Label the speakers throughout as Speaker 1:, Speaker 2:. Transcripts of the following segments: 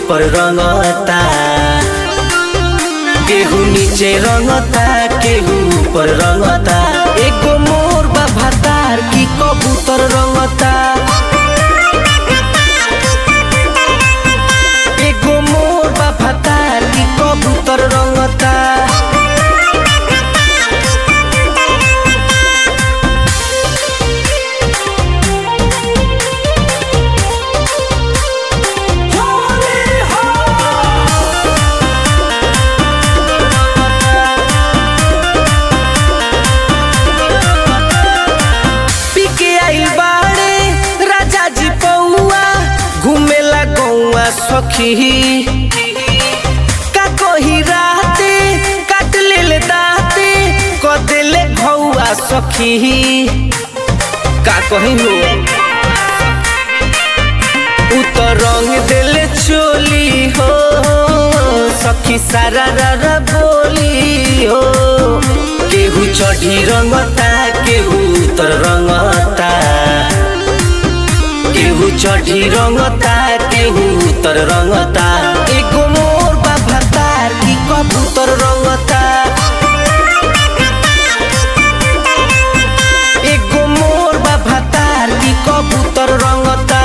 Speaker 1: ऊपर रंगता केहू नीचे रंगता केहू ऊपर रंगता एगो मोर बा भातार की कबूतर रंगता एगो मोर बा भातार की कबूतर रंगता पीके आइल बाड़े राजा जी पौआ घूमेला गौआ सखी का कही राते काट ले दाते क देले घौआ सखी का कही हो उ तो रंग देले चोली हो सखी सारा रा बोली हो केहू चढ़ी रंगता केहू उतर रंगता केहू चढ़ी रंगता केहू उतर रंगता एगो मोर बा भातार की कबूतर रंगता एगो मोर बा भातार की कबूतर रंगता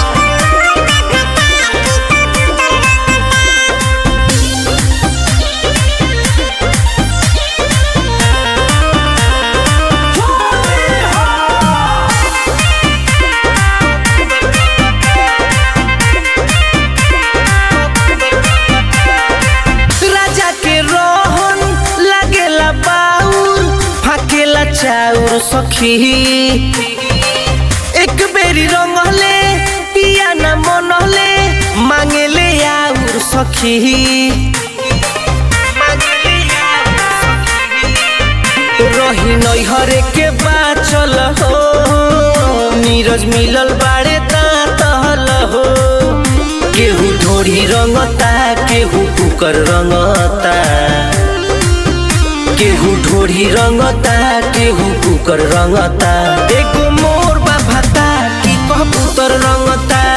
Speaker 1: राजा के रोहन लागेला बाउर फाकेला चाउर सखी एक बेरी रंगले पिया न मनले मांगेले आउर सखी रही नैहरे के बाचल हो नीरज मिलल बाड़े दाँतल हो केहू ढोरी रंगता केहू कुकर रंगता केहू ढोरी रंगता केहू कुकर रंगता एगो मोर बा भाता की कबूतर रंगता